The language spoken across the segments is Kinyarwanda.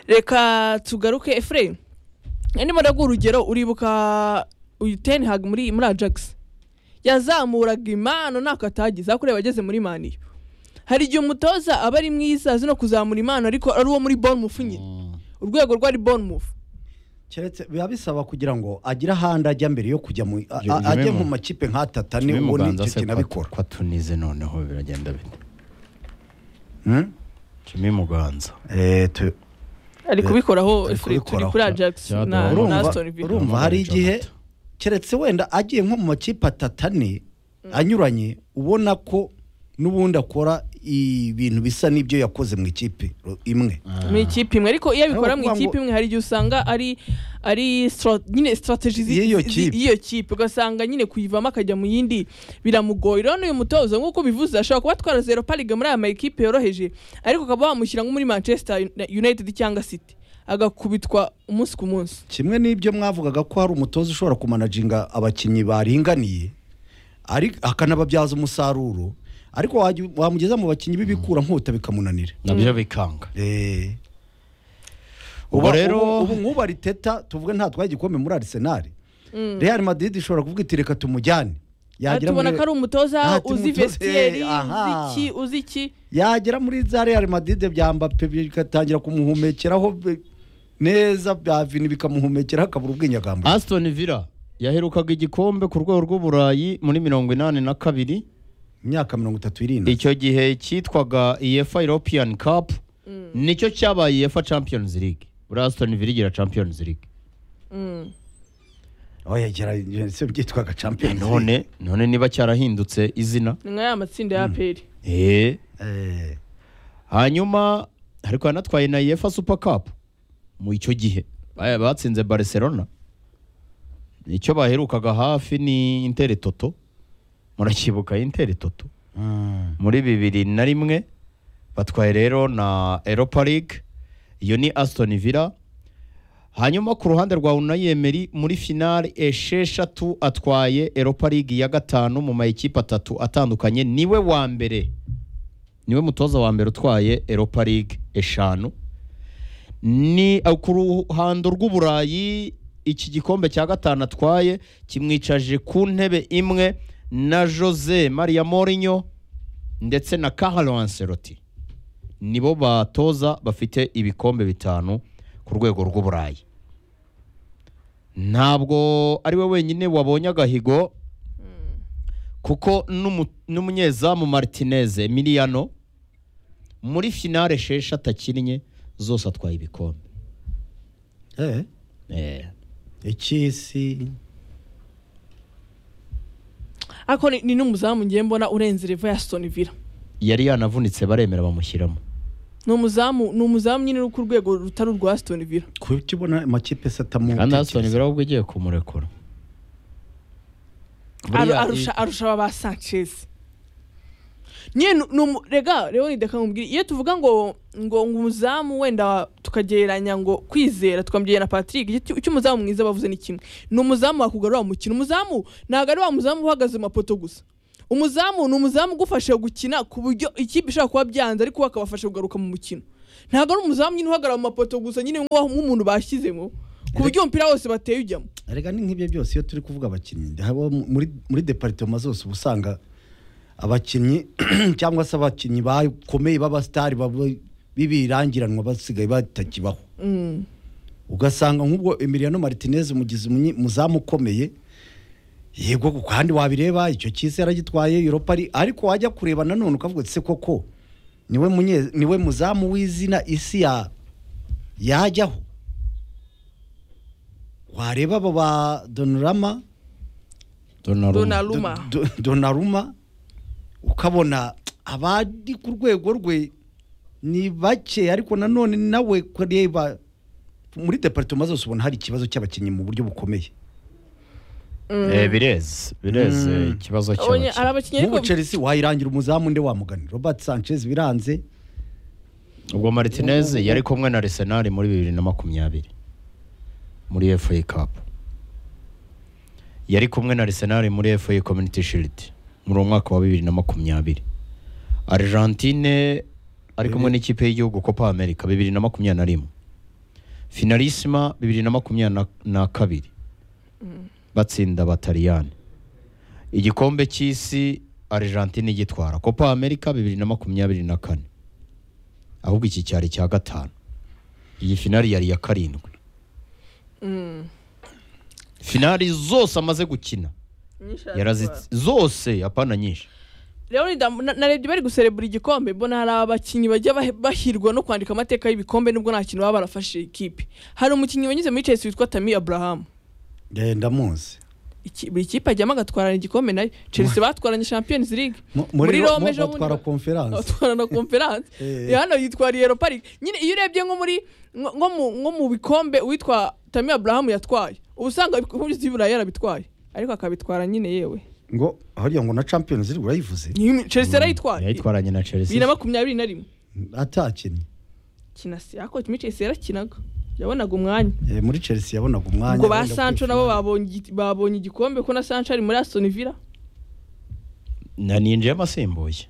reka tugaruke efureyini ndimo ndaguha urugero uribuka uyu teni hag muri muri ajagisi yazamuraga impano ntako atagize aho kureba ageze muri maniyo hari igihe umutoza aba ari mwiza azi no kuzamura impano ariko ari uwo muri bournemouth nyine urwego rwari bournemouth keretse biba bisaba kugira ngo agire ahandi ajya mbere yo kujya mu a- a- ajye mu makipe nka tata ni ubu ni icyo kintu abikora kwa tunize noneho biragenda bite Hmm? jimmy muganza Eh, tu- ari kubikoraho Ari efureyini turi kubikoraho. kuri ajagisi Cya- na na Urumva- urumva asitoni vila urumva hari igihe keretse wenda agiye nko mu makipe atatu ane anyuranye ubona ko n'ubundi akora ibintu bisa n'ibyo yakoze mu ikipe ru- imwe mu ikipe imwe ariko iyo abikora mu Ahubwo ikipe ngo- imwe hari igihe usanga ari ari stra- nyine sitarateji Y'iyo kipe. y'iyo kipe ugasanga nyine kuyivamo akajya mu yindi biramugoye rero n'uyu mutoza nk'uko bivuze ashobora kuba atwara zero pariga muri aya makipe yoroheje ariko ukaba wamushyira nko muri manchester united cyangwa city agakubitwa umunsi ku munsi kimwe n'ibyo mwavugaga ko hari umutoza ushobora kumanaginga abakinnyi baringaniye ari- akanababyaza umusaruro ariko wajya- wamugeza mu bakinnyi b'ibikura nkota bikamunanira nabyo bikanga Eh. Ubwo Uba- rero- ubu- ubu nk'ubu ariteta tuvuge ntatwaye igikombe muri arisenali real madrid ishobora kuvuga iti reka tumujyane Aha yagera tubona muri- ko ari umutoza Aha, uzi tumutoze, vesiyeri uzi aha. iki uzi iki yagera muri za real madrid bya mbappe bigatangira kumuhumekeraho be- neza bya vini bikamuhumekeraho akabura ubwinyagambo aston villa yaherukaga igikombe ku rwego rw'uburayi muri mirongo inani na kabiri imyaka mirongo itatu irindwi icyo gihe cyitwaga efa european cup nicyo cyabaye efa champions league buriya aston villa igira champions league aho yagera se byitwaga champions League. none none niba cyarahindutse izina ni nka ya matsinda ya peri eee Eh, hanyuma ariko yanatwaye na yefa supa kapu mu icyo gihe ba- batsinze barcelona icyo baherukaga hafi ni intere toto murakibuka intere toto mm. muri bibiri na rimwe batwaye rero na eropa ligue iyo ni asitoni villa hanyuma ku ruhande rwa unayi emeri muri finale esheshatu atwaye eropa ligue ya gatanu mu mayikipe atatu atandukanye niwe wa mbere niwe mutoza wa mbere utwaye eropa ligue eshanu ni uh, ku ruhando rw'uburayi iki gikombe cya gatanu atwaye kimwicaje ku ntebe imwe na jose maria morinyo ndetse na Carlo Ancelotti nibo batoza bafite ibikombe bitanu ku rwego rw'uburayi ntabwo ari we wenyine wabonye agahigo kuko n'umu- n'umunyezamu Martinez Emiliano muri finale shesha atakinnye zose atwaye ibikombe Eh, Eh, icy'isi ariko ni- ni n'umuzamu ngiye mbona urenze revo ya asitoni vila yari yanavunitse baremera bamushyiramo ni umuzamu ni umuzamu nyine uri ku rwego rutari urwa asitoni vila kuki ubona amakipe se atamu kandi Aston Villa ahubwo igiye kumurekura Aru- Buriya- arusha arusha aba ba sanchez nyine ni- ni umu- rega rero ni reka nkubwire iyo tuvuga ngo ngo umuzamu wenda tukagereranya ngo kwizera tukamugera na patrick icyo icyo umuzamu mwiza bavuze ni kimwe ni umuzamu wakugarura mu mukino umuzamu ntabwo ari wa muzamu uhagaze mu mapoto gusa umuzamu ni umuzamu ugufasha gukina ku buryo ikipe ishobora kuba byanze ariko we akabafasha kugaruka mu mukino ntabwo ari umuzamu nyine uhagarara mu mapoto gusa nyine nk'uwaho- nk'umuntu bashyizemo ku buryo umupira wose bateye ujyamo Erega ni nk'ibyo byose iyo turi kuvuga abakinnyi haba muri muri deparitoma zose uba usanga abakinnyi cyangwa se abakinnyi bakomeye b'abasitari baba- b'ibirangiranwa basigaye batakibaho Mm. ugasanga nk'ubwo Emiliano Martinez umugizi umunye- muzamu ukomeye yego kandi wabireba icyo cyisi yaragitwaye Europa ari ariko wajya kureba nanone ukavuga uti se koko niwe munye niwe muzamu w'izina isi ya yajyaho wareba abo ba Donnarumma Donnarumma. Donnarumma. Donnarumma. Do- do- Donnarumma ukabona abari ku rwego rwe ni bake ariko nanone nawe kureba muri deparitoma zose ubona hari ikibazo cy'abakinnyi mu buryo bukomeye Eh, bireze bireze Mm. ikibazo Abonye- ari cy'abakinnyi abakinnyi nk'ubu ariko chelsea wayirangira umuzamu nde wamugani robert sanchez biranze ubwo martinez yari kumwe na arsenal muri bibiri na makumyabiri muri fa cup yari kumwe na arsenal muri fa community shield muri uwo mwaka wa bibiri na makumyabiri argentine ari kumwe n'ikipe y'igihugu copa america bibiri na makumyabiri na rimwe finalisima bibiri na makumyabiri na- na kabiri batsinda abataliyani igikombe cy'isi argentine igitwara copa america bibiri na makumyabiri na kane ahubwo iki cyari icya gatanu iyi finali yari iya karindwi finali zose amaze gukina yarazi zose apana nyinshi rero ni damu- na- narebye bari guserebura igikombe mbona hari abakinnyi bajya bah- bahirwa no kwandika amateka y'ibikombe nubwo nta kintu baba barafashe ikipe hari umukinnyi wanyuze muri chelsea witwa tami abrahamu ngenda muzi Iki- buri kipe ajyamo agatwarana igikombe nayo chelsea batwaranye champions league Mu- muri Ro- Rome mu- ejo batwara bundi- konferanse atwara na conference Eh. hano yitwariye Europa League nyine iyo urebye nko muri nko nko mu nko mu bikombe uwitwa Tammy Abraham yatwaye ubu usanga ibikombe byose by'Iburayi yarabitwaye ariko akabitwara nyine yewe ngo harya ngo na champions league urayivuze Ni- Chelsea yarayitwaye yayitwaranye na bibiri na chelsea makumyabiri na rimwe atakinnye kinasi ariko kimwe Chelsea yarakinaga yabonaga umwanya Eh, muri chelsea yabonaga umwanya ubwo ba wenda Sancho kwifinali. nabo babonye igi- babonye igikombe ko na Sancho ari muri Aston Villa na ninjiyemo asimbuye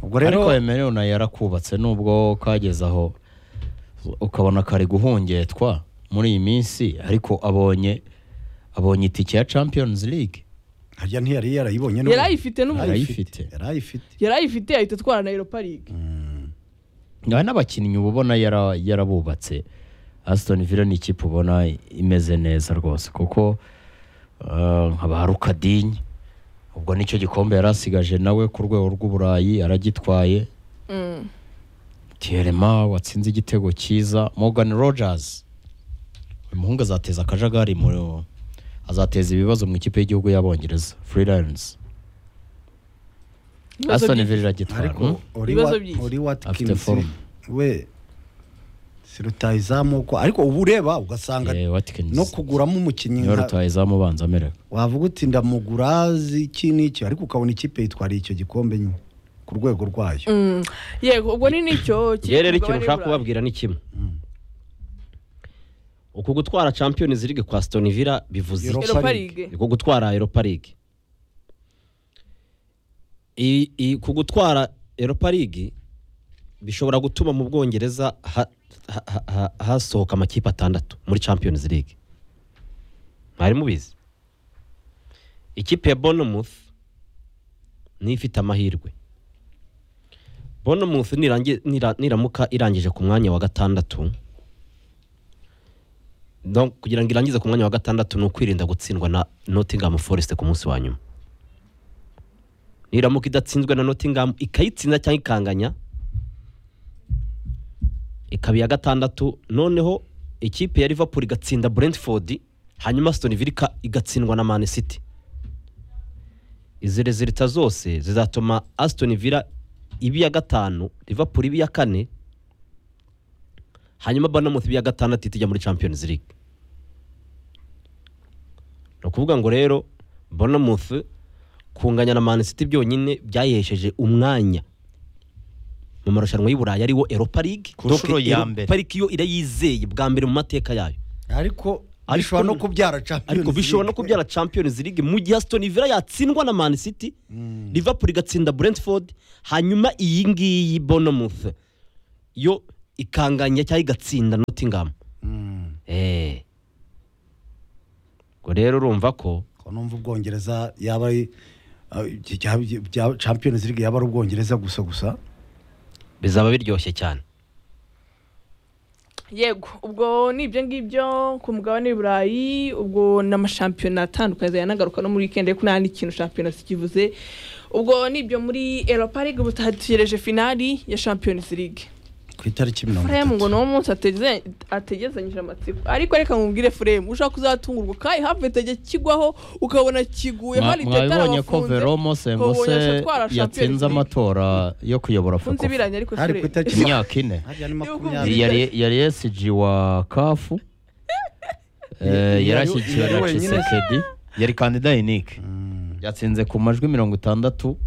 ubwo rero ariko yemerewe nayo yarakubatse nubwo kageze aho ukabona kari guhungetwa muri iyi minsi ariko abonye abonye itike ya champions league harya ntiyari yarayibonye n'ubu. yarayifite n'ubu Yarayi- Yarayifite, Yarayifite. yarayifite yarayifite ahita atwara na Europa League hari n'abakinnyi uba ubona yara- yarabubatse aston villa ni ikipe ubona imeze neza rwose kuko eh, nkaba hari ukadinyi ubwo nicyo gikombe yari asigaje nawe ku rwego rw'uburayi aragitwaye Mm. Tierema watsinze igitego cyiza Morgan Rogers uyu muhungu azateza akajagari mu azateza ibibazo mu ikipe y'igihugu y'abongereza Free Lions Ibibazo Aston byinshi. Villa iragitwara ariko hmm? uri Ibibazo wa- byinshi. uri Afite watkins form. we si rutayizamu ko ariko uba ureba ugasanga Eh, Watkins no kuguramo umukinnyi niwe nka- rutayezamu ubanza amererwa wavuga uti ndamugura iki n'iki ariko ukabona ikipe yitwariye icyo gikombe nyine ku rwego rwayo Mm. yego ubwo ni nicyo kiri njyewe ku rero mugabane ikintu nshaka w'Iburayi. kubabwira ni kimwe uku gutwara champions league kwa stone villa bivuze Europa iki Europa League. League. uku gutwara europa league I- i- ku gutwara europa league bishobora gutuma mu bwongereza ha- ha- ha- ha- hasohoka amakipe atandatu muri champions league mwari mubizi ikipe ya bournemouth niyo ifite amahirwe bournemouth nirangi- nira- niramuka irangije ku mwanya wa gatandatu Donc, kugira ngo irangize ku mwanya wa gatandatu ni ukwirinda gutsindwa na nottingham forest ku munsi wa nyuma niramuka idatsinzwe na nottingham ikayitsinda cyangwa ikanganya ikaba iya gatandatu noneho ikipe ya liverpool igatsinda brentford hanyuma aston villa ika- igatsindwa na man city izi rezilita zose zizatuma aston villa iba iya gatanu liverpool iba iya kane hanyuma Bournemouth iba iya gatandatu itijya muri Champions League ni ukuvuga ngo rero Bournemouth kunganya na Man City byonyine byayesheje umwanya mu marushanwa y'u Burayi ariwo Europa League Ku Donc, nshuro ya Europa mbere. League yo irayizeye bwa mbere mu mateka yayo ariko Ariko- bishobora no kubyara champions ariko bishobora no League. kubyara Champions League mu gihe Aston Villa yatsindwa na Man City Liverpool igatsinda Brentford hanyuma iyi ngiyi Bournemouth yo ikanganya cyangwa igatsinda Nottingham Mm. eh ngo rero urumva ko Ko numva ubwongereza yaba ari ah, iki cya- bya- champions league yaba ari ubwongereza gusa gusa bizaba biryoshye cyane yego ubwo ni ibyo ngibyo ku mugabane w'iburayi ubwo ni amashampiyona atandukanye azajya anagaruka no muri weekend ariko nta n'ikintu shampiyona zikivuze ubwo ni ibyo muri europa league ubu tuhategereje finali ya champions league ku itariki mirongo furemu ngo ni itatu wo munsi ateze- ategezanyije amatsiko ariko reka nkubwire furemu ushaka kuzatungurwa kayi have tege kigwaho ukabona kiguye hari ibyo mwabibonye ko veromo sengose yatsinze amatora yo kuyobora funze fakofa ibiranye ariko Hari ku furemu itariki- imyaka ine Hariya ni Ibihugu makumyabiri bibiri. yari yari esiji wa kafu eh, Yari- yari ashyigikiwe yari na wenyine se. cisekedi yari kandida unique Mm. yatsinze ku majwi mirongo itandatu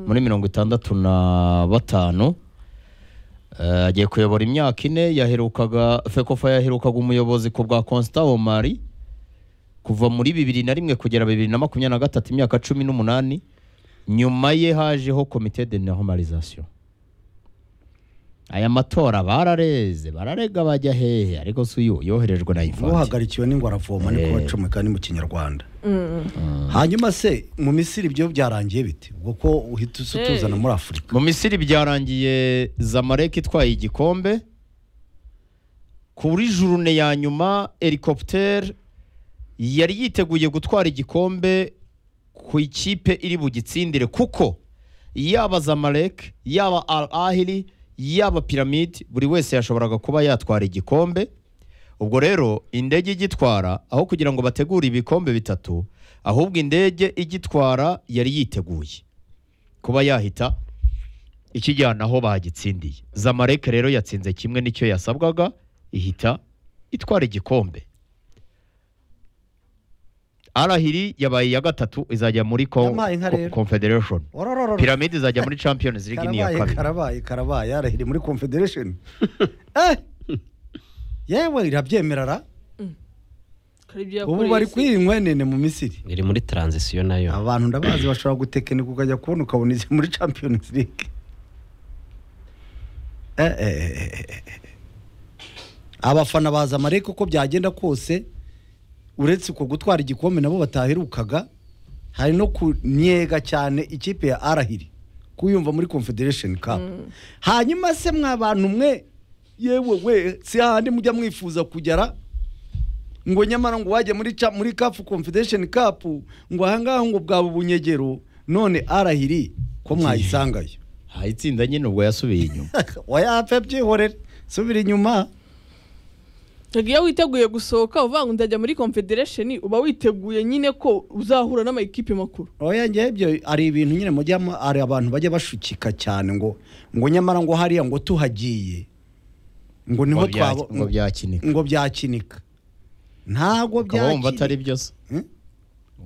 muri mirongo itandatu na batanu Eh, agiye kuyobora imyaka ine yaherukaga fekofa yaherukaga umuyobozi ku bwa constant omari kuva muri bibiri na rimwe kugera bibiri na makumyabiri na gatatu imyaka cumi n'umunani nyuma ye hajeho komite de normalisation aya matora barareze bararega bajya hehe ariko si uyu yoherejwe na infante uhagarikiwe n'ingwa aravoma niko Eh. bacomeka ni mu kinyarwanda Mm. hanyuma se mu misiri ibyo byarangiye bite ubwo ko uhita usa Eh. utuzana muri afurika mu misiri byarangiye zamarek itwaye igikombe kuri jurune ya nyuma helicopter yari yiteguye gutwara igikombe ku ikipe iri bugitsindire kuko yaba zamarek yaba al ahili yaba piramide buri wese yashoboraga kuba yatwara igikombe ubwo rero indege igitwara aho kugira ngo bategure ibikombe bitatu ahubwo indege igitwara yari yiteguye kuba yahita ikijyana aho bagitsindiye zamareke rero yatsinze kimwe n'icyo yasabwaga ihita itwara igikombe arahiri yabaye iya gatatu izajya muri ko- Yampaye inka ko- rero. confederation Ororororo. piramide izajya muri champions league ni iya karabaye kabiri karabaye karabaye yarahiri muri confederation Eh! yewe irabyemerara Kari ibyo ubu yakoreye bari isi. kwiyi nkwenene mu misiri iri muri taranzisiyo nayo abantu ndabazi bashobora gutekinika ukajya kubona ukabona izi muri champions league Eh, eh, eh, eh, eh, eh. abafana baza amareka uko byagenda kose uretse uko gutwara igikombe nabo bataherukaga hari no kunyega cyane ikipe ya arahiri kuyumva muri confederation cup hanyuma se mwa bantu mwe yewe we si hahandi mujya mwifuza kugera ngo nyamara ngo wajya muri ca- muri CAF Confederation Cup ngo ahangaha ngo bwaba ubunyegero none arahiri ko mwayisangayo aha itsinda nyine ubwo yasubiye inyuma wayapfe byihorere subira inyuma Ntabwo iyo witeguye gusohoka uvuga ngo ndajya muri confederation uba witeguye nyine ko uzahura n'amakipe makuru oya ngewe ibyo ari ibintu nyine mujya mu- hari abantu bajya bashukika cyane ngo ngo nyamara ngo hariya ngo tuhagiye ngo niho Ngo bya- twabo ngo byakinika ngo byakinika ntabwo ukaba wumva atari byakinika byo se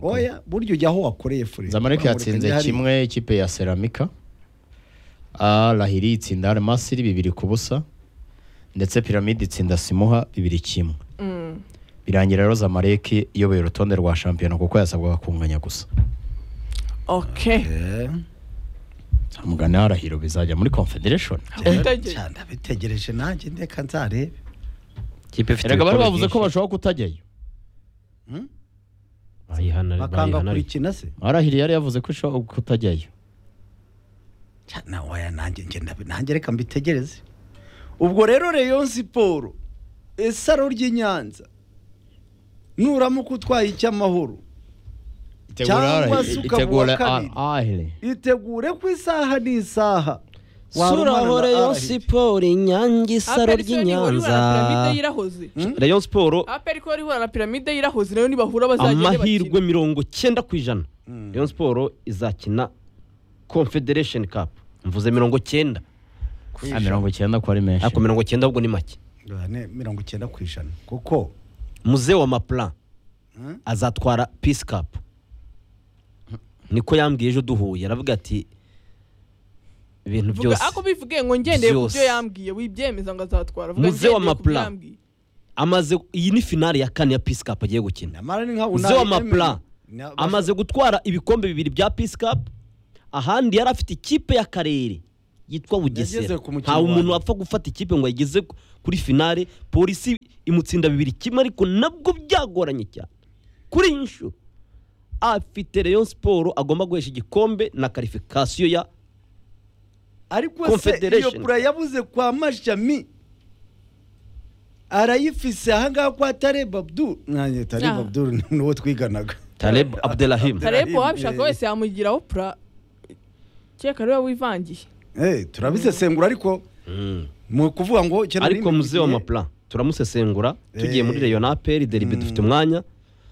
oya burya ujya aho wakoreye fure zamareke yatsinze kimwe ikipe ya seramika arahiri itsinda aramasiri bibiri ku busa ndetse piramide itsinda simuha bibiri kimwe Mm. birangira rero zamareke iyoboye urutonde rwa shampiyona kuko yasabwaga kunganya gusa okay mugana arahiro bizajya muri confederation Utagiye. cyane abitegereje nanjye ndeka nzarebe kipe ifite erega bari ibikombe bavuze ko byinshi. bashobora kutajyayo Bayihana- bakanga bayihana- kurikina se arahiri yari yavuze ko ishobora kutajyayo Cya, na waya nanjye ngenda nanjye reka mbitegereze ubwo rero reyo siporo esaro ry'i nyanza nuramuka utwaye icy'amahoro Cyangwa se ukaba itegura uwa kabiri. ahire itegure ku isaha n'isaha warumana na suraho rayon Arahiri. siporo inyange isaro Aperi se niba urihura ry'inyanza na piramide y'irahoze rayon siporo aperi ko rihura na piramide y'irahoze nayo nibahura bazagende amahirwe bakine mirongo cyenda ku ijana rayon siporo izakina confederation cup mvuze mirongo cyenda mirongo icyenda ko ari menshi ariko mirongo cyenda ahubwo ni make Ah, ne- mirongo icyenda ku ijana kuko muze wa maplan Hmm? azatwara peace cup niko yambwiye ejo duhuye aravuga ati ibintu Vuga- byose ako bivuge ngo ngendeye ku Byose. byo yambwiye wibyemeza ngo azatwara Muze ngendeye wa ku Mapla. byo yambwiye. amaze iyi ni finale ya kane ya peace cup agiye gukina namara ni nka muze wa Unai maplan Emery. Na- amaze gutwara ibikombe bibiri bya peace cup ahandi yari afite ikipe y'akarere yitwa Yageze bugesera ku mukino ntawe wa umuntu nyuma. wapfa gufata ikipe ngo ayigeze ku- kuri finale polisi imutsinda bibiri kimwe ariko nabwo byagoranye cyane kuri iyi nshuro afite rayon siporo agomba guhesha igikombe na karifikasiyo ya ariko se iyo Confederation. pura yabuze kwa mashami arayifise ahangaha kwa tareb abdul nanjye tareb Ah. abdul ni uwo twiganaga Taleb Abdelrahim Tarebo Birahimye. wabishaka wese yamugiraho pura cyeka rero wivangiye Eh, turabisesengura ariko mu kuvuga ngo ikintu ariko ururimi muze wa rugiye, maplan turamusesengura tugiye muri Eh. rayon aperi deribe dufite umwanya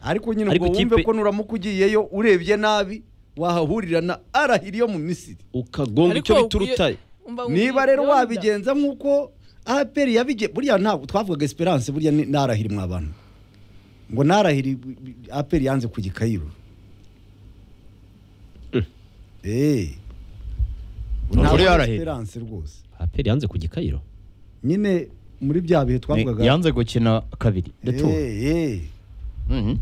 ariko nyine Ariko ngo wumve ikipe- ko nuramuka ugiyeyo urebye nabi wahahurira na arahiri yo mu misiri ukagonga icyo bita urutare niba rero wabigenza nk'uko aperi yabigenza buriya ntabwo twavugaga esperance buriya ni- narahiri mwa bantu ngo narahiri aperi yanze kujya i kayiro eee Muri Arahiri. esperance rwose aperi yanze ku gikayiro nyine muri bya bihe twavugaga yanze gukina kabiri retour Eh, eh. Mhm.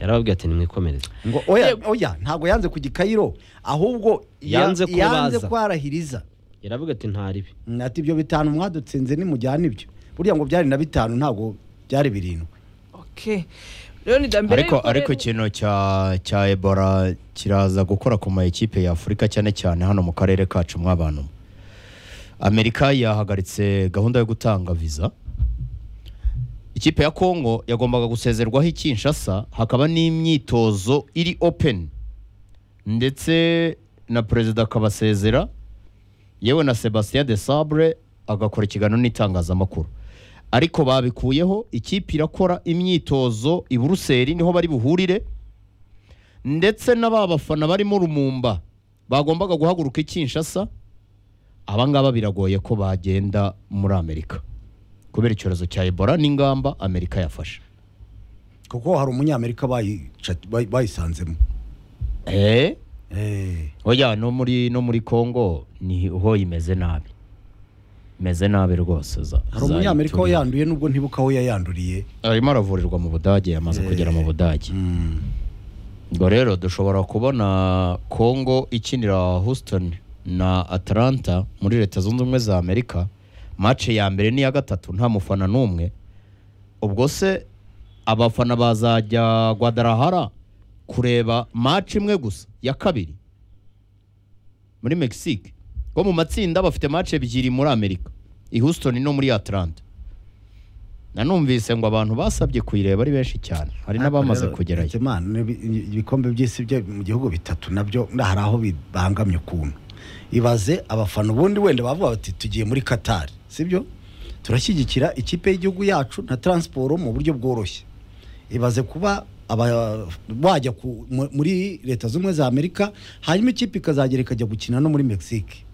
yarababwiye ati nimwikomereze ngo oya Yego. oya ntabwo yanze kujya i kayiro ahubwo ya- Yanze ko yanze baza. kwarahiriza yaravuga ati nta ribi Mm, ati ibyo bitanu mwadutsinze nimujyana ibyo burya ngo byari na bitanu ntabwo byari birindwi okay rero ni da mbere ariko yuko ariko rero- ikintu cya cya ebola kiraza gukora ku ma ekipe ya afurika cyane cyane hano mu karere kacu mw'abantu amerika yahagaritse gahunda yo gutanga viza ikipe ya kongo yagombaga gusezerwaho i kinshasa hakaba n'imyitozo iri open ndetse na perezida akabasezera yewe na sebastien de sabre agakora ikiganiro n'itangazamakuru ariko babikuyeho ikipe irakora imyitozo i buruseli niho bari buhurire ndetse n'aba bafana barimo rumumba bagombaga guhaguruka i kinshasa abangaba biragoye ko bagenda muri amerika kubera icyorezo cya ebola n'ingamba amerika yafashe kuko hari umunyamerika bayica- bayi- bayisanzemo eee Eh, oya no muri no muri congo niho imeze nabi imeze nabi rwose za hari za umunyamerika Ethiopia. wayanduye nubwo ntibuka aho yayanduriye arimo aravurirwa mu budage yamaze kugera mu budage Mm. ubwo rero dushobora kubona congo ikinira houston na atlanta muri leta zunze ubumwe za amerika mace ya mbere n'iya gatatu nta mufana n'umwe ubwo se abafana bazajya guadalajara kureba mace imwe gusa ya kabiri muri mexique bo mu matsinda bafite mace ebyiri muri amerika i houston no muri atlanta nanumvise ngo abantu basabye kuyireba ari benshi cyane hari n'abamaze Rero, kugerayo Imana, n'ibi- ibikombe by'isi byo mu gihugu bitatu nabyo na- hari aho bibangamye ukuntu ibaze abafana ubundi wenda bavuga bati tugiye muri katari sibyo turashyigikira ikipe y'igihugu yacu na taransiporo mu buryo bworoshye ibaze kuba aba- wajya ku- mu- muri leta z'ubumwe za amerika hanyuma ikipe ikazagera ikajya gukina no muri mexique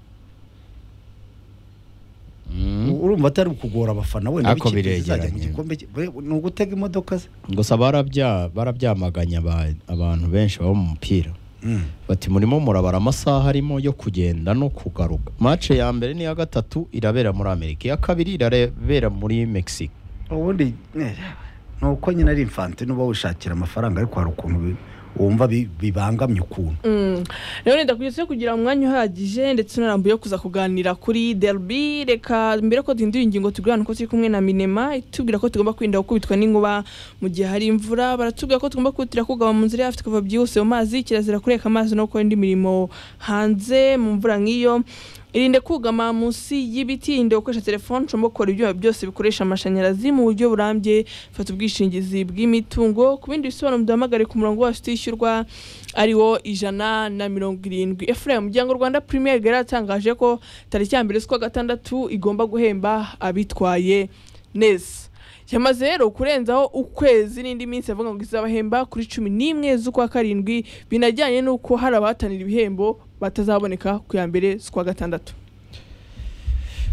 Mm. urumva atari ukugora abafana wenda Ariko b'ikipe zizajya mu biregeranye. gikombe cye- ni ugutega imodoka se gusa barabya barabyamaganya aba- abantu benshi baba mu mupira Mm. bati murimo murabara amasaha arimo yo kugenda no kugaruka mace ya mbere n'iya gatatu irabera muri amerika iya kabiri irabera muri mexique ubundi eh, ni uko nyine ari infanti n'uba wishakira amafaranga ariko hari ukuntu bi- wumva bi- bibangamye ukuntu Mm. rero ndakwiriye kugira umwanya uhagije ndetse unarambuye wo kuza kuganira kuri derby reka mbere ko duhindura ingingo tugurana uko turi kumwe na minema itubwira ko tugomba kwirinda gukubitwa n'inkuba mu gihe hari imvura baratubwira ko tugomba kwihutira kugaba mu nzira yacu tukava byihuse mu mazi kirazira kureka amazi no gukora indi mirimo hanze mu mvura nk'iyo irinde kugama munsi y'ibiti irinde gukoresha telefone ushobora gukora ibyuma byose bikoresha amashanyarazi mu buryo burambye fata ubwishingizi bw'imitungo ku bindi bisobanuro duhamagare ku murongo wacu utishyurwa ari wo ijana na mirongo irindwi efuremu umuryango rwanda premier yari yatangaje ko tariki ya mbere z'ukwa gatandatu igomba guhemba abitwaye neza yamaze rero kurenzaho ukwezi n'indi minsi avuga ngo izabahemba kuri cumi n'imwe z'ukwa karindwi binajyanye n'uko hari abahatanira ibihembo batazaboneka ku ya mbere z'ukwa gatandatu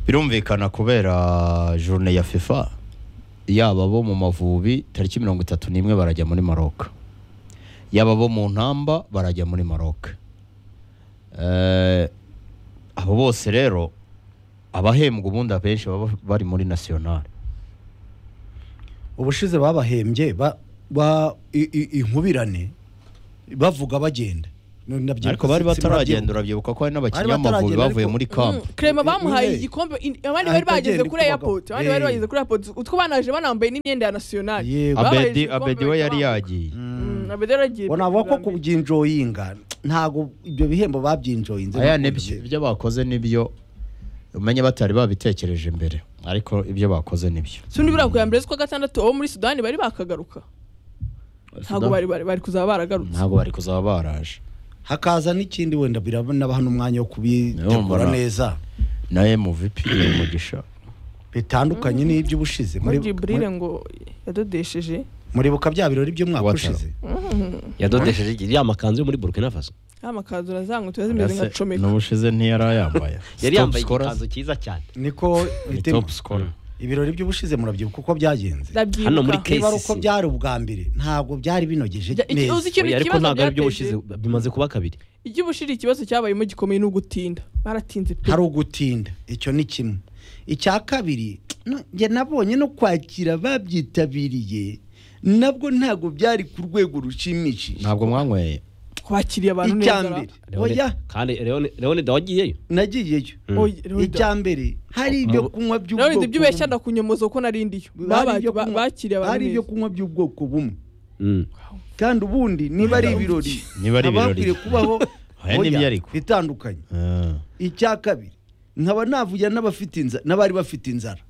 birumvikana kubera journe ya fifa yaba bo mu mavubi tariki mirongo itatu n'imwe barajya muri maroc yaba bo mu ntamba barajya muri maroc Eh, abo bose rero abahembwa ubundi abenshi baba bari muri national ubushize babahembye ba- ba- i- i- inkubirane bavuga bagenda No, nabyibuka ariko bari si- si- bataragenda nabyibuka. urabyibuka ko hari n'abakinnyi Bari b'amavubi bataragenda, bavuye ariko- muri kampu Mm, Clement Eh, bamuhaye eh, igikombe in- abandi bari ahita bageze agenda kuri uko airport abandi bagabo. bari Eh. bageze kuri airport utwo banaje banambaye n'imyenda ya national Yego. Babahaye abedi igikombe abedi we bahita yari bambuka. yagiye Mm, abedi yari yagiye Ngo navuga ko bwa mbere. kubyinjoyinga ntabwo ibyo bihembo babyinjoyinze aya ntabwo nibyo bye- ibyo bakoze nibyo umenye batari babitekereje mbere ariko ibyo bakoze nibyo sundi buriya ku ya mbere z'ukwa gatandatu abo muri sudani bari bakagaruka ntabwo bari bari bari kuzaba baragarutse ntabwo bari kuzaba baraje hakaza n'ikindi wenda biranabaha n'umwanya wo kubitegura Urumva na- neza na mvp umugisha bitandukanye n'iby'ubushize Muri- mujiburire ngo yadodesheje muribuka bya birori by'umwaka Watara. ushize yadodesheje iriya makanzu yo muri burkina faso ya makanzu urazanywa turazimeze nka comeka n'ubushize ntiyari ayambaye yari Top yambaye scorer. igikanzu cyiza cyane niko Ni bitema. top scorer. ibirori by'ubushize murabyibuka uko byagenze ndabyibuka hano muri niba ari KCC. uko byari ubwa mbere ntabwo byari binogeje Jya- iki- neza uzi ikintu Oya, ariko ikibazo ntabwo ari byo byateje bushize bimaze kuba kabiri iby'ubushiri ikibazo cyabayemo gikomeye ni ugutinda baratinze pe hari ugutinda icyo ni kimwe icya kabiri no- njye nabonye no kwakira ababyitabiriye nabwo ntabwo byari ku rwego rushimishije ntabwo mwanyweye kwakiriye abantu Icya neza ra. mbere. Oya. kandi leon leon wagiyeyo nagiyeyo Mm. Oya, Leonida. icya mbere hari ibyo kunywa Leonida ibyo ubeshya bumwe. ndakunyomoza ko nari ndiyo Hari ibyo Baba- ba- kunywa- bakiriye abantu hari ibyo neza kunywa by'ubwoko bumwe Mm. kandi ubundi niba ari ibirori Niba ari haba ibirori. hakwiriye kubaho Aya ni oya, byo ariko. bitandukanye Ah. icya kabiri nkaba navugira n'abafite inzara n'abari bafite inzara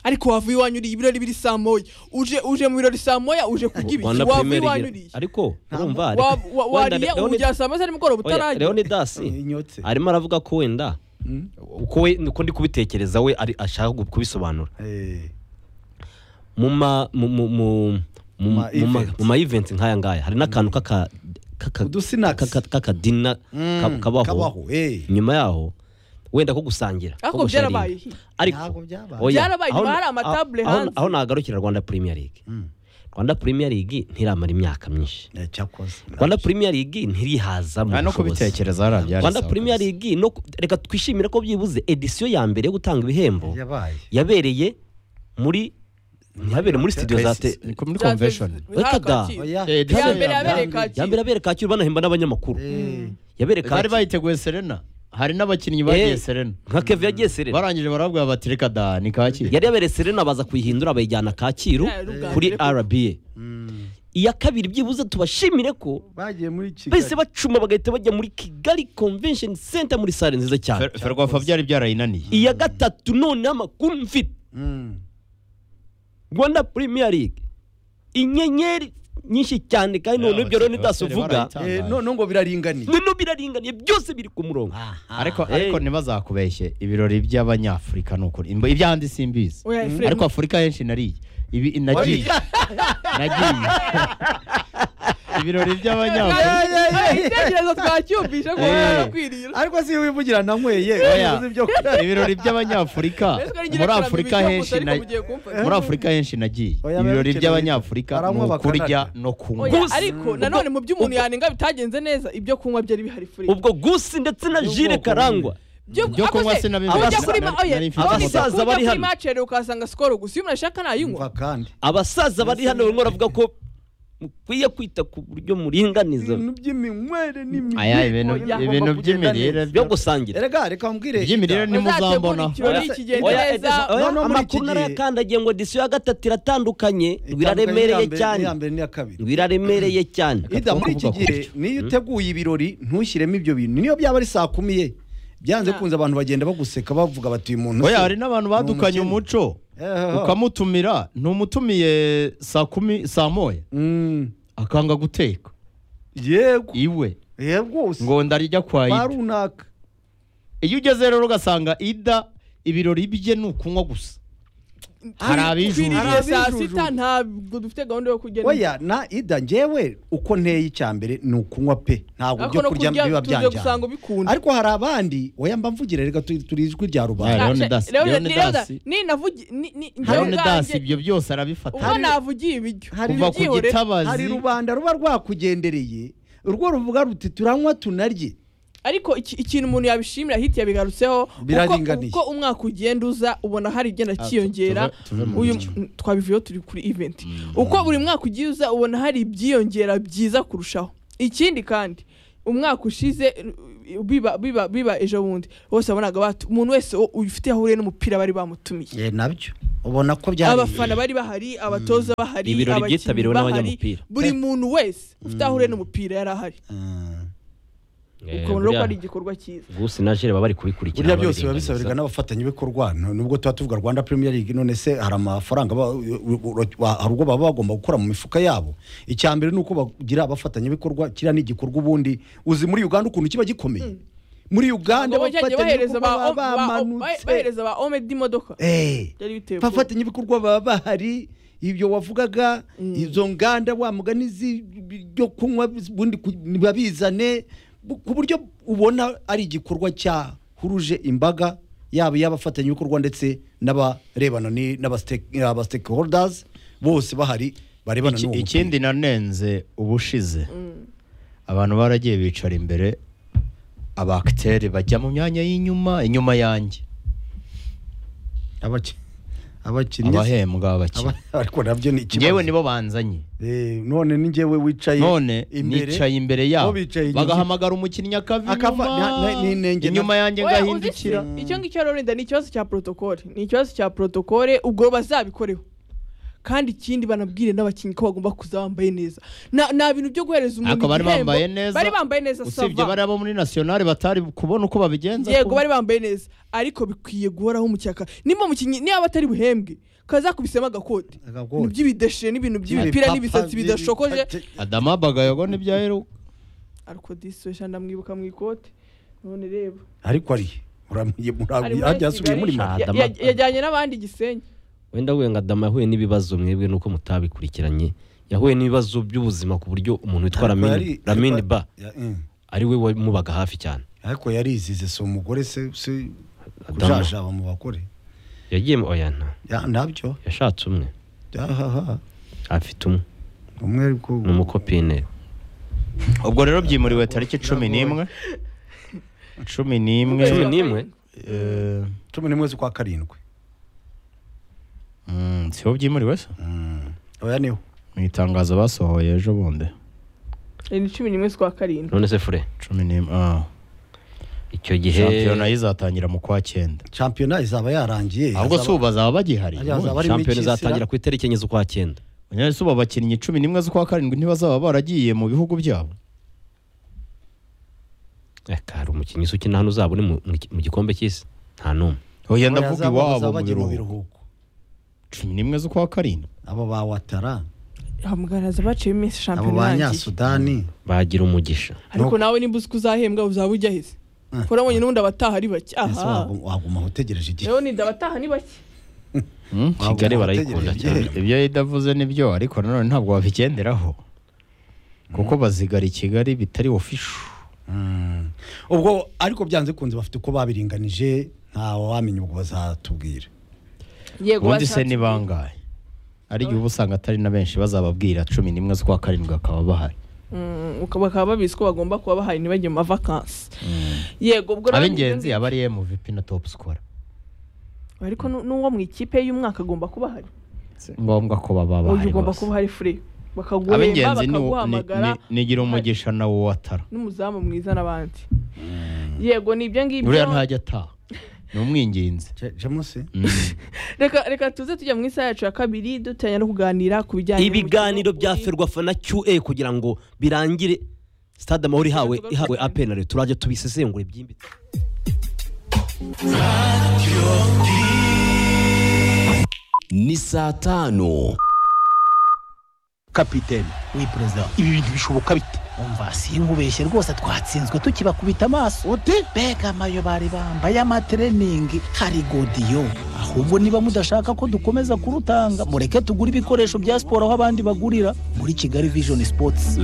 ariko wava iwanyu uriye ibirori biri saa moya uje uje mu birori saa moya uje kurya ibiki rwanda wava primary iwanyu League. uriye ariko urumva Wa- ariko- wa- wenda wariye Leonid- umugera saa moya saa nimugoroba Oya, utararya Leonidas Inyotse. arimo aravuga ko wenda uko we uko ndi kubitekereza we ari- ashaka kubisobanura Eh, mu ma mu mu mu mu ma mu ma- events. mu ma events nk'aya ngaya hari n'akantu k'aka k'aka- Udusinacks. k'aka- k'akadina ka- mm, kabaho kabaho eh. nyuma yaho wenda ko gusangira ko ariko gusharinga. byarabaye hi. Ntabwo ariko byabaye. oya, Byarabaye, aho- nyuma hari amatable aho- hanze. aho nagarukira rwanda premier league Mm. rwanda premier league ntiramara imyaka myinshi Eh, cyakoze rwanda premier league ntirihaza mu Ah, no bushobozi kubitekereza hariya byari rwanda sawa premier kabisa. league no ku- reka twishimire ko byibuze edisiyo ya mbere yo gutanga ibihembo yabaye yabereye muri ntihabereye muri studio za te Ni kuri convention Hano Wekada. Kacyiru. Oya. iya mbere Ya yabereye mbere. kacyiru ya mbere yabereye kacyiru banahemba n'abanyamakuru Eh, bari yabereye kacyiru bayiteguye serena hari n'abakinnyi bagiye serena nka keve yagiye serena barangije barabwira bati reka da ni kacyiru yari yabereye serena baza kuyihindura bayijyana kacyiru Yeah, ubwa kuri mbere koko. rba mm, iya kabiri byibuze tubashimire ko bagiye muri bahise kigali bacuma bagahita bajya muri kigali convention center muri sale nziza cyane Fer- ferwafa byari byarayinaniye iya gatatu noneho amakuru mfite Mm, rwanda premier league inyenyeri nyinshi cyane kandi noneho ibyo rero uvuga eh, none ngo biraringaniye noneho biraringaniye byose biri ku murongo ariko Ah, ariko hey. ntibazakubeshye ibyanyu by'abanyafurika ni ukuri Imbo- iby'ahandi simbizi Oya, Mm. Efrem. ariko afurika henshi nariye ibi nagiye nagiye ibirori by'abanyafurika ibitekerezo twacyumvise ko Eh. barakwiriye ariko si wivugira nanyweye Oya. ubuze ibyo- ibirori by'abanyafurika muri afurika henshi na muri afurika henshi nagiye Oya, ibirori barabikeneye. by'abanyafurika ni Baranywa ukurya bakanarya. no kunywa Oya, Gusa- ariko nanone mu by'umuntu yanenga bitagenze neza ibyo kunywa byari bihari furi ubwo gusi ndetse na jire karangwa Ibyo kunywa sinabimenye. Nari- nari mfite abasaza abasaza bari bari hano hano. macere ukahasanga sikoro gusa iyo umuntu ashaka umva nayinywa kandi abasaza bari hano barimo baravuga ko mukwiye kwita ku buryo muringaniza ibintu by'iminywere aya ibintu Oya, ibintu by'imirire byo gusangira reka reka mbwire Iby'imirire ni- muzambona. ikirori kigenda Oya, neza Edesa, oya, No, no, muri iki amakuru gihe- narayakandagiye ngo disiyo ya gatatu iratandukanye ngo Itandukanye iraremereye n'iya mbere- cyane n'iya mbere n'iya kabiri ngo iraremereye cyane Ida muri iki kuvuga gihe gutyo. niyo uteguye ibirori ntushyiremo ibyo bintu niyo byaba ari saa kumi ye byanze Ah. kunze abantu bagenda baguseka bavuga bati uyu muntu oya se hari n'abantu badukanye ni umukene." umuco Eheho. ukamutumira ntumutumiye saa kumi saa moya Mm, akanga guteka yego iwe yego se ngo ndarijya kwa kwa ida runaka iyo ugeze rero ugasanga ida ibirori bye ni ukunywa gusa hari abijuru twiriye saa Arabijuju. sita ntabwo dufite gahunda yo kugenda oya na ida njyewe uko nteye icya mbere ni ukunywa pe ntabwo ariko ibyo no kurya biba kurya tuze byanjyana gusanga ubikunda ariko hari abandi oya mba mvugire reka tu- turi ijwi rya Ah, rubanda Leonidas, Nta- Leonidas, Leonidas. ni navugi- ni- ni- njyewe Leonidas ubwanjye- ibyo byose arabifata ubwo navugiye ibiryo hari- kuva ku byihorere. gitabazi hari rubanda ruba rwakugendereye urwo ruvuga ruti turanywa tunarye ariko iki- ikintu umuntu yabishimira hiti yabigarutseho kuko- Biraringaniye. uko umwaka ugenda uza ubona hari igenda Ah, cyiyongera tuve- tuve mu uyu biryo. m- twabivuyeho turi kuri event uko buri mwaka ugiye uza ubona hari ibyiyongera byiza kurushaho ikindi kandi umwaka ushize uh, biba biba biba ejo bundi bose wabonaga batu- umuntu wese u- ufite aho ahuriye n'umupira bari bamutumiye Eh, nabyo ubona ko byari abafana bari bahari abatoza bahari Ibirori abakinnyi byitabiriwe bahari, n'abanyamupira. buri muntu wese ufite aho ahuriye n'umupira yari ahari Mm. ukabona rero ko ari igikorwa cyiza gusi na jire baba bari kubikurikira burya byose biba bisabirwa n'abafatanyabikorwa nu- nubwo tuba tuvuga rwanda premier league none se hari amafaranga ba- u- u- ba- hari ubwo baba bagomba gukora mu mifuka yabo icya mbere ni uko bagira abafatanyabikorwa kiriya ni igikorwa ubundi uzi muri uganda ukuntu kiba gikomeye muri uganda Ngo bajyagiye bahereza ba- baba ba- ba- bamanutse bahereza ba omedi imodoka Eh. byari biteye ubwoba. abafatanyabikorwa baba bahari ibyo wavugaga izo nganda wa mugani zi- byo kunywa ubundi ku- babizane bu- ku buryo ubona ari igikorwa cyahuruje imbaga yaba iy'abafatanyabikorwa ndetse n'abarebana ni- n'aba stake- aba stakeholders bose bahari barebana Iki- n'uwo mupira. ikindi nanenze ubushize abantu baragiye bicara imbere abakitere bajya mu myanya y'inyuma inyuma yanjye Abaki- abakinnyi abahembwa abakina aba- ariko nabyo ni ngewe ikibazo nibo banzanye Eh, none ni njyewe wicaye none imbere nicaye imbere yabo bo bicaye inyuma. bagahamagara umukinnyi akava Akava, na- na- n'inenge inyuma na- inyuma yanjye Oya, ngahindukira uzi se, icyo ngicyo rero wenda ni ikibazo cya protokole ni ikibazo cya protokole ubwo bazabikoreho kandi ikindi banabwire n'abakinnyi ko bagomba kuza bambaye neza Na- nta bintu byo guhereza umuntu Ntabwo bari igihembo. bambaye neza, bari bambaye neza usibye sava. bari abo muri nationale batari kubona uko babigenza yego ko- bari bambaye neza ariko bikwiye guhoraho umucyaka niba umukinnyi niba atari buhembwe kazakubisemo agakote Agakote. ibintu by'ibideshe n'ibintu by'imipira Ibipapa n'ibisatsi biri- bidashokoje adama bagayogo nibyaheruka ariko disi wesha ndamwibuka mu ikote none reba ariko ari muramuye Ari muramuye muri hajya asubiye muri Kigali. mara Ya- ya- yajyanye n'abandi Gisenyi wenda we ngo adama yahuye n'ibibazo mwebwe nuko mutabikurikiranye yahuye n'ibibazo by'ubuzima ku buryo umuntu witwa Ariko Lamine yari- Lamine ariko- ba Ya- mm. ari we wamubaga hafi cyane ariko yarizize si umugore se se Adamu. kujajaba mu bagore yagiye mu- oya nta Ya- nabyo yashatse umwe ahaha afite umwe umwe ariko ni umukopine ubwo rero byimuriwe tariki cumi n'imwe cumi n'imwe Cumi n'imwe? eh, cumi n'imwe z'ukwa karindwi mm, siho byimuriwe se Mm. oya niho mu itangazo basohoye ejo bundi Eh, ni cumi n'imwe z'ukwa karindwi none se fure cumi n'imwe ah. icyo gihe shampiyona izatangira mu kwa cyenda shampiyona izaba yarangiye ahubwo si Hazaba- ubu bazaba bagihari Hazaba ubundi. ari muri shampiyona Kisira. izatangira ku itariki enye z'ukwa cyenda Munyana si ubu abakinnyi cumi n'imwe z'ukwa karindwi ntibazaba baragiye mu bihugu byabo reka hari umukinnyi usa ukina hano uzaba uri mu- mu gi- mu gikombe cy'isi nta n'umwe oya Oya, ndavuga hazaba- iwabo bazaba mu bagiye mu biruhuko biruhuko cumi n'imwe z'ukwa karindwi abo ba watara hamugaraza baciyemo iminsi abo shampiyona ba irangiye nyasudani bagira umugisha ariko nawe nimba uzi ko uzahembwa uzaba ujya heze Mm. kora wenyine ubundi abataha ari bake Ese aha wagu- waguma utegereje igihe leonide abataha ni bake Hmm? Waguma Kigali barayikunda utegereje cyane. igihe. ibyo yidavuze ni byo ariko nanone ntabwo wabigenderaho kuko bazigara i kigali bitari ofisho Mm. ubwo ariko byanze kunze bafite uko babiringanije ntawe wamenya ubwo bazatubwira yego ubundi se bashatse- ni bangahe ari igihe uba usanga atari na benshi bazababwira cumi n'imwe z'ukwa karindwi bakaba bahari Mm, uka- bakaba babizi ko bagomba kuba bahaye ntibagiye mu mavakansi yego ubwo rero ab'ingenzi ni- aba ari emuvipi na topu sikora ariko nu- n'uwo mu ikipe y'umwaka agomba kuba ahari ngombwa ko baba uyu bahari ugomba bose kuba hari fure bakaguhemba ab'ingenzi ni- bakaguhamagara ni- ni- nigira umugisha na wo watara n'umuzamu mwiza n'abandi yego ni ibyo ngibyo buriya ntajya ataha ni umwingenzi Je- james reka reka tuze tujya mu isaha yacu ya kabiri duteganya no kuganira ku bijyanye n'umukino ibiganiro bya uri- ferwafa na QA kugira ngo birangire stade amahoro ihawe Tugaruka- ihawe apenari turajya tubisesengura ibyimbitse ni saa tanu kapiteni we perezida ibi bintu bishoboka bite umva sinkubeshye rwose twatsinzwe tukibakubita amaso ute mbega amayo bari bambaye amatreningi hari godiyo ahubwo niba mudashaka ko dukomeza kurutanga mureke tugure ibikoresho bya siporo aho abandi bagurira muri kigali vision sports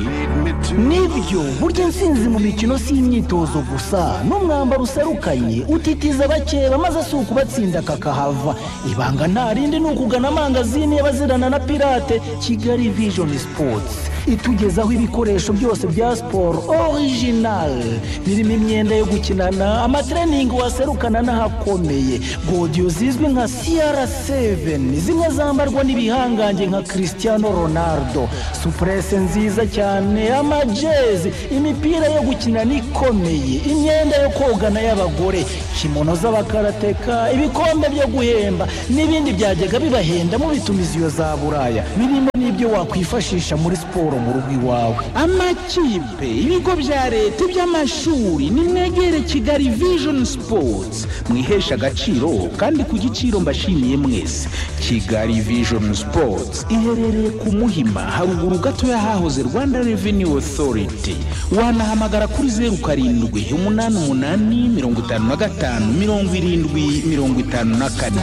nibyo burya intsinzi mu mikino si imyitozo gusa n'umwambaro userukanye utitiza abakeba maze si ukubatsinda kakahava ibanga nta rindi ni ukugana amangazini y'abazirana na pirate kigali vision sports itugezaho ibikoresho byose bya siporo original birimo imyenda yo gukinana amatreningi waserukana n'ahakomeye godiyo zizwi nka cr7 zimwe zambarwa n'ibihangange nka cristiano ronaldo supurese nziza cyane amajezi imipira yo gukinana ikomeye imyenda yo kogana y'abagore kimono z'abakarateka ibikombe byo guhemba n'ibindi byajyaga bibahenda mu bitumiziyo za buraya birimo n'ibyo wakwifashisha muri siporo mu rugo iwawe amakipe ibigo bya leta iby'amashuri nimwegere kigali vision sports mwihesha agaciro kandi ku giciro mbashimiye mwese kigali vision sports iherereye ku muhima haruguru gato y'ahahoze rwanda revenue authority wanahamagara kuri zeru karindwi umunani umunani mirongo itanu na gatanu mirongo irindwi mirongo itanu na kane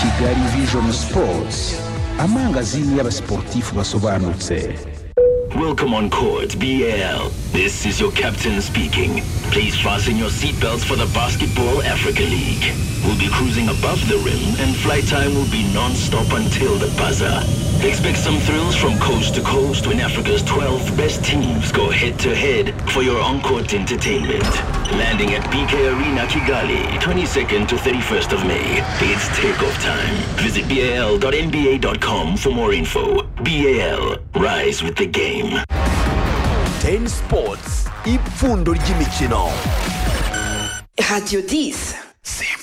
kigali vision sports amangazini y'abasiporutifu basobanutse Welcome on court, BL. This is your captain speaking. Please fasten your seatbelts for the Basketball Africa League. We'll be cruising above the rim and flight time will be non-stop until the buzzer. Expect some thrills from coast to coast when Africa's 12 best teams go head-to-head for your on-court entertainment. Landing at BK Arena Kigali, 22nd to 31st of May. It's takeoff time. Visit bal.nba.com for more info. BAL, rise with the game. ten sports ipfundo ry'imikino Radio 10. simba